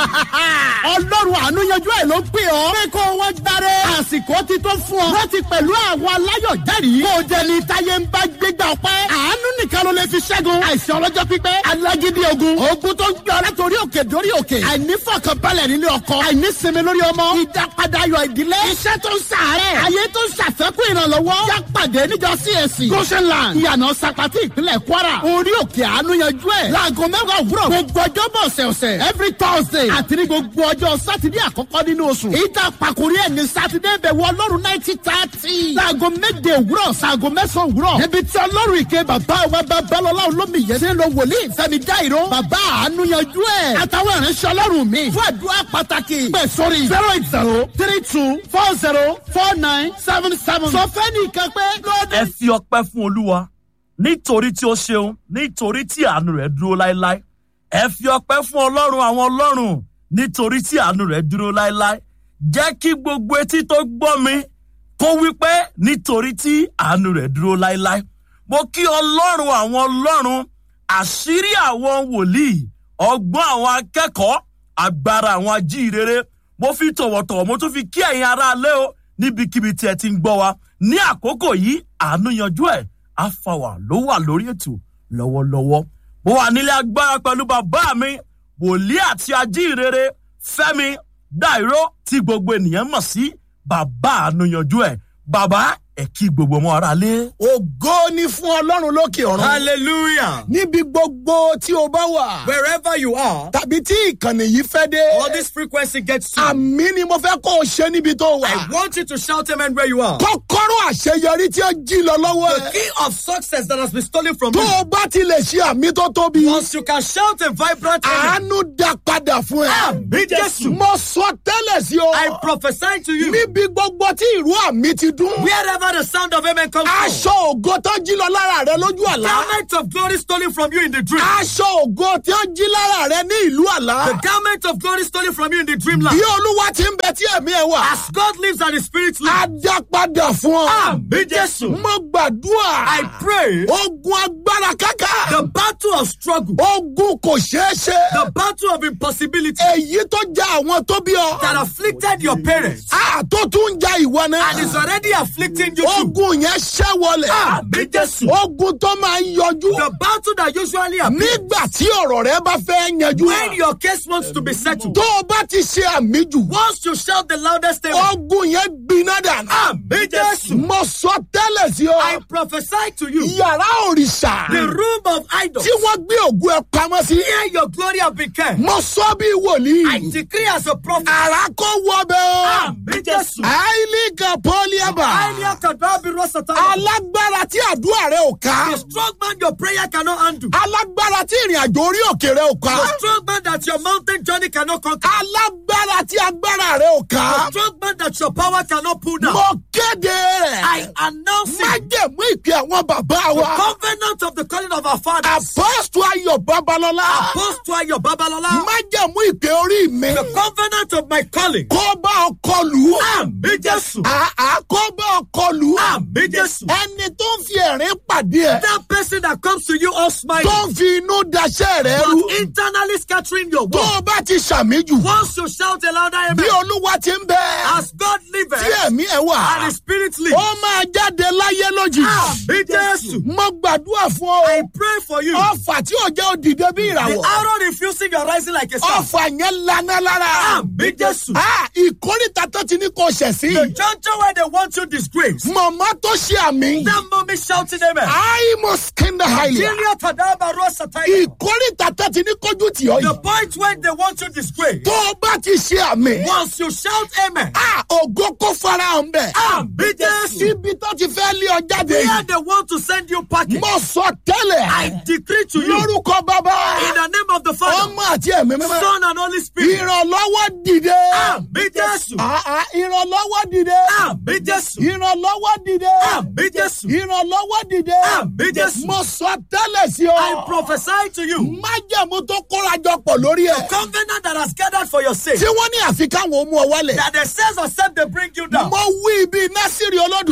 ọlọ́run àánú yanjú ẹ̀ ló pè ọ́. pé kó wọ́n gbáre. àsìkò ti tó fún ọ. láti pẹ̀lú àwọn aláyọ̀ jẹ́rìí. kó o jẹ ní táyé ń bá gbégbá ọpẹ́. àánú nìkan ló lè fi ṣẹ́gun. àìsàn ọlọ́jọ́ pípẹ́. alágídí ogun. ogun tó ń gbé ọ látòrí òkè dórí òkè. àìnífọ̀kànbalẹ̀ nílé ọkọ. àìnísinmi lórí ọmọ. ìdápadà ayọ̀ ìdílé. iṣẹ́ tó ń sàárẹ̀. ayé tó ń ṣàfẹ́kù ìrànlọ́wọ́. yá pàdé níjọ CAC. goshenland. ìyànà sapati ìpínlẹ̀ kwara. orí òkè àánú yanjú ẹ̀. láago mẹ́wàá òwúrọ̀. gbogbo ọjọ́ bọ̀ ọ̀sẹ̀ọ̀sẹ̀. every thursday. àti ní gbogbo ọjọ́ sátidé àkọ́kọ́ nínú oṣù. ìta pàkórí ẹ̀ ní sátidé bẹ̀ wọ ọlọ́run náìtì tààtì. láago méje òwúrọ̀ sáago mẹ́sàn-án òwúrọ̀. níbi tí ọlọ́run ìké bàbá wa babalọ́lá olómi yẹn ti ń lo wòlíì fẹ́mi dáìró. bàbá àánú yanjú ẹ̀. àtàwọn ìránṣẹ́ ọlọ́run mi. fún àdúrà pàtàkì. pẹ̀ sórí zero eight zero three two four zero four nine seven seven. sọ fẹ́ nìkan pé lóde. ẹ fi ọpẹ́ fún olúwa nítorí tí ó ṣeun nítorí tí àánú rẹ̀ dúró láéláé ẹ fi ọpẹ́ fún ọlọ́run àwọn ọlọ́run nítorí tí àánú rẹ̀ dúró láéláé jẹ́ kí gbogbo etí tó gbọ́ mi kó wípé nítorí tí àánú rẹ̀ dúró láéláé mo kí ọlọ́run àwọn ọlọ́run àṣírí àwọn wòlíì ọgbọ́n àwọn akẹ́kọ̀ọ́ agbára àwọn ajíhìrere mo fi tọ̀wọ̀tọ̀wọ̀ mo tún fi kí ẹ̀yin aráalé o níbikíbi tí ẹ ti ń gbọ́ wa ní àkókò yìí àánú yanjú ẹ̀ àfàwà ló wà lórí ètò lọ́wọ́lọ́wọ́ mo wà nílé agbára pẹ̀lú bàbá mi wòlíì àti ajíhìrere fẹ́mi dáìró tí gbogbo ènìyàn mọ̀ sí bàbá àánú yanjú ẹ̀ bàbá ẹ̀ kí gbogbo ọmọ ara lé. ògo ni fún ọlọ́run lókè ọ̀run. Hallelujah. níbi gbogbo tí o bá wà. Wherever you are, tàbí tí ìkànnì yìí fẹ́ dé. or this frequency gets to, àmì ni mo fẹ́ kó o ṣe níbi tó wà. I want you to shout amen where you are. kọ́kọ́rọ́ àṣeyọrí tí ó jí lọ lọ́wọ́ The ẹ̀. key of success that has been stolen from tó you. o bá ti lè ṣe àmì tó tóbi. Once you can shout a vibrant amen, àánú dá padà fún ẹ. Àmì Jésù. mo sọ tẹ́lẹ̀ sí o. I prophesy to you, níbi gbogbo tí ìró àmì ti dún. wherever the sound of amen comes from, aṣọ ògo tó jí lọ lára rẹ lójú àlá. garment of glory stolen from you in the dream, aṣọ ògo tí ó jí lára rẹ ní ìlú àlá. the garment of glory stolen from you in the dreamland. bí olúwa ti ń bẹ tí ẹ̀mí ẹ wà. As God lives and the Spirit á lives, dá padà fún ọ. Àmì Jésù. mo gbàdúrà. I pray ogun agbára káká. the battle of struggle, ogun kò ṣeé ṣe. the battle of impossibility èyí tó já àwọn tó bí ọ. that afflicted your parents a tó tún ń ja ìwọ and is náà. already afflicting you too. ogun yẹn ṣẹ́ wọlẹ̀. Àmì Jésù. ogun tó máa ń yọjú. The battle that usually appears nígbà tí ọ̀rọ̀ rẹ bá fẹ́ yanjú. when your case wants to be settled. tó o bá ti ṣe àmì jù. Once you shout the loudest amen, ogun yẹn gbiná dànù. Àmì Jésù. mo sọ tẹ́lẹ̀ sí I ọ. prophesy to you, yàrá òrìṣà. the room of idols, tí wọ́n gbé ògùn ẹ pamọ́ sí. where your glory have been kept. mo sọ bí wòlíì. I decree as a prophet, ara kó wọ bẹ́ẹ̀ o. Àmì Jésù. àìlí kan pọ́líàbà. Highly Kadabi Rosatana. alágbára tí àdúrà rẹ ò ká. The strong man your prayer cannot undo. alágbára tí ìrìn àjò orí òkè rẹ ò ká. The strong man that your mountain journey cannot conquer. alágbára tí agbára rẹ ò The ká. strong man that your power cannot pull down. mo kéde rẹ̀. I announce it. májèmú ìpè àwọn bàbá wa. Covenant of the calling of our fathers. apọ́sù ayọ̀ babalọ́lá. Apostle Ayo Babalola. májèmú ìpè orí mi. The covenant of my calling. kó bá ọkọ lù ú. Àmì Jésù. àá kó bá ọkọ lù ú. Àmì Jésù. ẹni tó ń fi ẹ̀rín pàdé ẹ̀. That person that comes to you all smiling, tó ń fi inú daṣẹ́ rẹ rú. but internally scattering your tó word. o bá ti ṣàmì jù. Once you shout a louder bí amen, olúwa ti ń bẹ. as God tí liveth ẹ̀mí ẹ̀ wà. and the Spirit lives. ó máa jáde láyé lójijì. Àmì Jésù. mo gbàdúrà fún I ọ. pray for you. ọfà tí ò jẹ́ òdìdé bí The ìràwọ̀. arrow refusing your rising like a star. ọfà yẹn lana lára. Àmì Jésù. Ah, ìkórìtà tó ti ní kò ṣẹ̀ sí. The juncture where they want you disgraced. màmá tó ṣe àmì. That mommy shouting amen. àìmọ̀ skinda haile. Jilia Tadaba Rosataya. ìkórìtà tó ti ní kojú tì ọ́ The yìí. point when they want you disgraced. tó o bá ti ṣe àmì. Once you shout amen. Ah, ògo kó farahàn bẹ́ẹ̀. Àmì Jésù. ibi tó ti fẹ́ lé ọ jáde Where yìí. they want to send you packing. mo sọ tẹ́lẹ̀. I decree to you lórúkọ bàbá. in the name of the Father, ọmọ àti ẹ̀mí mímọ́. Son, and Holy Spirit. ìrànlọ́wọ́ dìde. Àmì Jésù. Ah, ah, ìrànlọ́wọ́ dìde. Àmì Jésù. ìrànlọ́wọ́ dìde. Àmì Jésù. ìrànlọ́wọ́ dìde. Àmì Jésù. mo sọ tẹ́lẹ̀ sí I ọ. prophesy to you. májẹ̀mú tó kórajọ pọ̀ lórí ẹ̀. Covenant that has gathered for your sake. tí wọ́n ní àfi káwọn ó mú ọ wálẹ̀. That the says except they bring you down. mo wí ibi násìrì olódùmarè.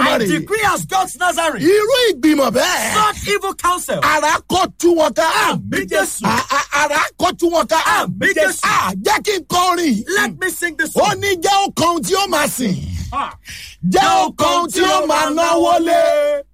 olódùmarè decree as God's Nazarene. irú ìgbìmọ̀ bẹ́ẹ̀ Such evil counsel. ara kò tú wọn ká Àmì Jésù. A- a- ara kò tú wọn ká Àmì Jésù. Ah, jẹ́ kí n kọrin Let me sing this ó song. ní jẹ́ ó kan tí ó máa sìn Ah. jẹ́ ó kan tí ó máa náwó lé